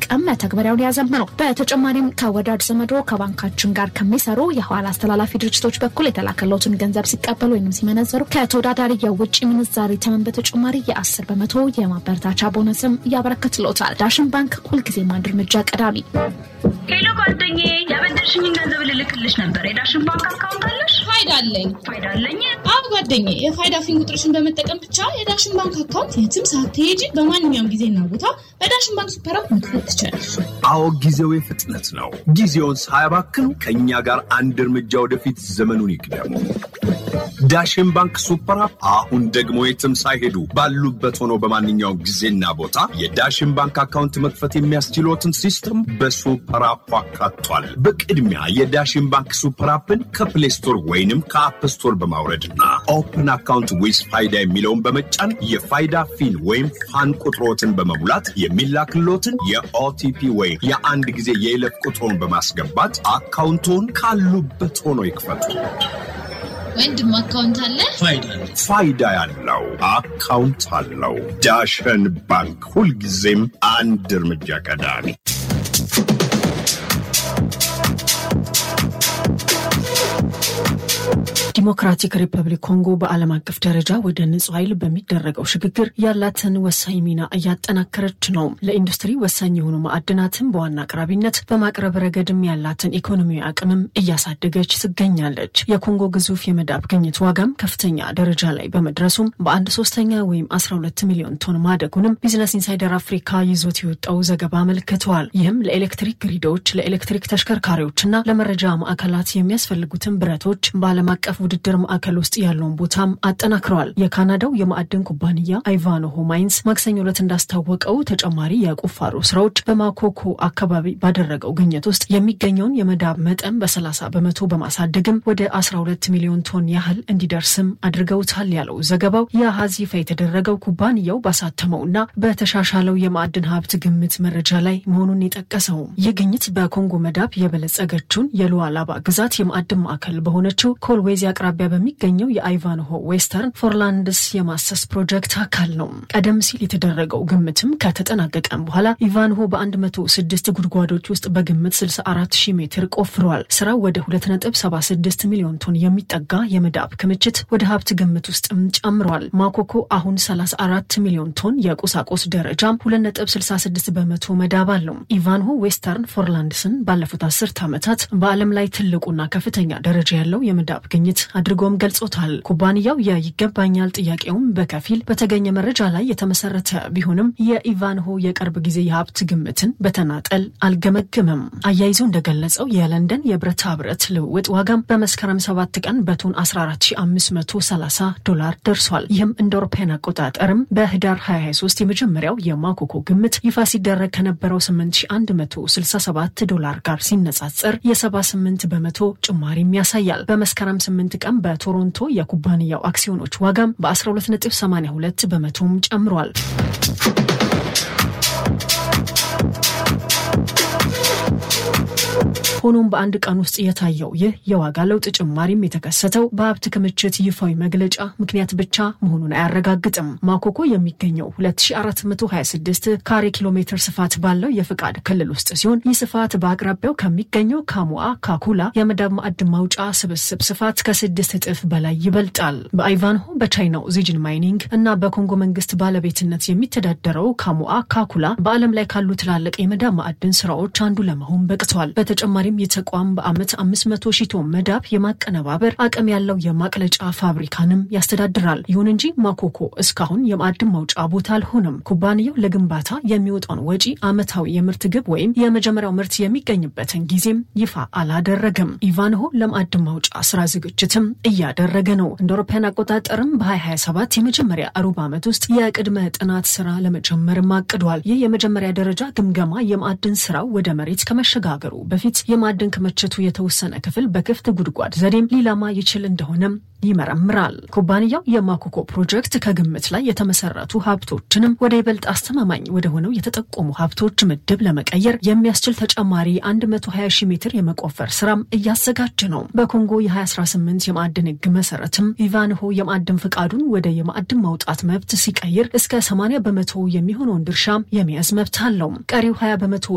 በመጠቀም መተግበሪያውን ያዘምኑ። በተጨማሪም ከወዳጅ ዘመዶ ከባንካችን ጋር ከሚሰሩ የኋላ አስተላላፊ ድርጅቶች በኩል የተላከለትን ገንዘብ ሲቀበሉ ወይም ሲመነዘሩ ከተወዳዳሪ የውጭ ምንዛሪ ተመን በተጨማሪ የአስር በመቶ የማበረታቻ ቦነስም ያበረከትሎታል። ዳሽን ባንክ ሁልጊዜም አንድ እርምጃ ቀዳሚ። ሄሎ ጓደኛዬ፣ ያበደርሽኝን ገንዘብ ልልክልሽ ነበር። የዳሽን ባንክ አካውንት አለሽ? ፋይዳ አለኝ። ፋይዳ አለኝ? አብ ጓደኛዬ፣ የፋይዳ ፊን ቁጥርሽን በመጠቀም ብቻ የዳሽን ባንክ አካውንት የትም ሳትሄጂ በማንኛውም ጊዜና ቦታ በዳሽን ባንክ ሱፐር አፕ መክፈት ትችላለሽ። አዎ ጊዜው የፍጥነት ነው። ጊዜውን ሳያባክኑ ከእኛ ጋር አንድ እርምጃ ወደፊት ዘመኑን ይቅደሙ። ዳሽን ባንክ ሱፐር አፕ አሁን ደግሞ የትም ሳይሄዱ ባሉበት ሆነው በማንኛውም ጊዜና ቦታ የዳሽን ባንክ አካውንት መክፈት የሚያስችሎትን ሲስተም በሱፐር አፕ አካቷል። በቅድሚያ የዳሽን ባንክ ሱፐር አፕን ከፕሌይ ስቶር ወይንም ከአፕ ስቶር በማውረድና ኦፕን አካውንት ዊዝ ፋይዳ የሚለውን በመጫን የፋይዳ ፊን ወይም ፋን ቁጥሮትን በመሙላት የሚላክሎትን የኦቲፒ ወይም የአንድ ጊዜ የይለፍ ቁጥሮን በማስገባት አካውንቶን ካሉበት ሆኖ ይክፈቱ። ወንድም አካውንት አለ? ፋይዳ ያለው አካውንት አለው። ዳሸን ባንክ ሁልጊዜም አንድ እርምጃ ቀዳሚ። ዲሞክራቲክ ሪፐብሊክ ኮንጎ በዓለም አቀፍ ደረጃ ወደ ንጹህ ኃይል በሚደረገው ሽግግር ያላትን ወሳኝ ሚና እያጠናከረች ነው። ለኢንዱስትሪ ወሳኝ የሆኑ ማዕድናትን በዋና አቅራቢነት በማቅረብ ረገድም ያላትን ኢኮኖሚያዊ አቅምም እያሳደገች ትገኛለች። የኮንጎ ግዙፍ የመዳብ ግኝት ዋጋም ከፍተኛ ደረጃ ላይ በመድረሱም በአንድ ሶስተኛ ወይም 12 ሚሊዮን ቶን ማደጉንም ቢዝነስ ኢንሳይደር አፍሪካ ይዞት የወጣው ዘገባ አመልክተዋል። ይህም ለኤሌክትሪክ ግሪዶች፣ ለኤሌክትሪክ ተሽከርካሪዎችና ለመረጃ ማዕከላት የሚያስፈልጉትን ብረቶች በዓለም አቀፍ ውድድር ማዕከል ውስጥ ያለውን ቦታም አጠናክረዋል። የካናዳው የማዕድን ኩባንያ አይቫኖሆ ማይንስ ማክሰኞ ዕለት እንዳስታወቀው ተጨማሪ የቁፋሮ ስራዎች በማኮኮ አካባቢ ባደረገው ግኝት ውስጥ የሚገኘውን የመዳብ መጠን በ30 በመቶ በማሳደግም ወደ 12 ሚሊዮን ቶን ያህል እንዲደርስም አድርገውታል ያለው ዘገባው የአሃዝ ይፋ የተደረገው ኩባንያው ባሳተመውና በተሻሻለው የማዕድን ሀብት ግምት መረጃ ላይ መሆኑን የጠቀሰው ይህ ግኝት በኮንጎ መዳብ የበለጸገችውን የሉዋላባ ግዛት የማዕድን ማዕከል በሆነችው ኮልዌዝ አቅራቢያ በሚገኘው የአይቫንሆ ዌስተርን ፎርላንድስ የማሰስ ፕሮጀክት አካል ነው። ቀደም ሲል የተደረገው ግምትም ከተጠናቀቀም በኋላ ኢቫንሆ በ106 ጉድጓዶች ውስጥ በግምት 64 ሺህ ሜትር ቆፍረዋል። ስራው ወደ 2.76 ሚሊዮን ቶን የሚጠጋ የመዳብ ክምችት ወደ ሀብት ግምት ውስጥም ጨምሯል። ማኮኮ አሁን 34 ሚሊዮን ቶን የቁሳቁስ ደረጃም 2.66 በመቶ መዳብ አለው። ኢቫንሆ ዌስተርን ፎርላንድስን ባለፉት አስርት ዓመታት በዓለም ላይ ትልቁና ከፍተኛ ደረጃ ያለው የመዳብ ግኝት አድርጎም ገልጾታል። ኩባንያው የይገባኛል ጥያቄውም በከፊል በተገኘ መረጃ ላይ የተመሰረተ ቢሆንም የኢቫንሆ የቅርብ ጊዜ የሀብት ግምትን በተናጠል አልገመግምም። አያይዞ እንደገለጸው የለንደን የብረታ ብረት ልውውጥ ዋጋም በመስከረም 7 ቀን በቶን 14530 ዶላር ደርሷል። ይህም እንደ አውሮፓውያን አቆጣጠርም በህዳር 2023 የመጀመሪያው የማኮኮ ግምት ይፋ ሲደረግ ከነበረው 8167 ዶላር ጋር ሲነጻጸር የ78 በመቶ ጭማሪም ያሳያል። በመስከረም 8 ቀን በቶሮንቶ የኩባንያው አክሲዮኖች ዋጋም በ12.82 በመቶም ጨምሯል። ሆኖም በአንድ ቀን ውስጥ የታየው ይህ የዋጋ ለውጥ ጭማሪም የተከሰተው በሀብት ክምችት ይፋዊ መግለጫ ምክንያት ብቻ መሆኑን አያረጋግጥም። ማኮኮ የሚገኘው 2426 ካሬ ኪሎ ሜትር ስፋት ባለው የፍቃድ ክልል ውስጥ ሲሆን ይህ ስፋት በአቅራቢያው ከሚገኘው ካሙአ ካኩላ የመዳብ ማዕድን ማውጫ ስብስብ ስፋት ከስድስት እጥፍ በላይ ይበልጣል። በአይቫንሆ በቻይናው ዚጅን ማይኒንግ እና በኮንጎ መንግስት ባለቤትነት የሚተዳደረው ካሙአ ካኩላ በዓለም ላይ ካሉ ትላልቅ የመዳብ ማዕድን ስራዎች አንዱ ለመሆን በቅቷል። በተጨማሪም ይህ ተቋም በዓመት 500 ሺህ ቶን መዳብ የማቀነባበር አቅም ያለው የማቅለጫ ፋብሪካንም ያስተዳድራል። ይሁን እንጂ ማኮኮ እስካሁን የማዕድን ማውጫ ቦታ አልሆነም። ኩባንያው ለግንባታ የሚወጣውን ወጪ፣ ዓመታዊ የምርት ግብ ወይም የመጀመሪያው ምርት የሚገኝበትን ጊዜም ይፋ አላደረገም። ኢቫንሆ ለማዕድን ማውጫ ስራ ዝግጅትም እያደረገ ነው። እንደ አውሮፓውያን አቆጣጠርም በ2027 የመጀመሪያ ሩብ ዓመት ውስጥ የቅድመ ጥናት ስራ ለመጀመርም አቅዷል። ይህ የመጀመሪያ ደረጃ ግምገማ የማዕድን ስራው ወደ መሬት ከመሸጋገሩ በፊት የማዕድን ክምችቱ የተወሰነ ክፍል በክፍት ጉድጓድ ዘዴም ሊለማ ይችል እንደሆነም ይመረምራል። ኩባንያው የማኮኮ ፕሮጀክት ከግምት ላይ የተመሰረቱ ሀብቶችንም ወደ ይበልጥ አስተማማኝ ወደ ሆነው የተጠቆሙ ሀብቶች ምድብ ለመቀየር የሚያስችል ተጨማሪ 120 ሺህ ሜትር የመቆፈር ስራም እያዘጋጀ ነው። በኮንጎ የ2018 የማዕድን ህግ መሰረትም ኢቫንሆ የማዕድን ፍቃዱን ወደ የማዕድን ማውጣት መብት ሲቀይር እስከ 80 በመቶ የሚሆነውን ድርሻ የመያዝ መብት አለው። ቀሪው 20 በመቶ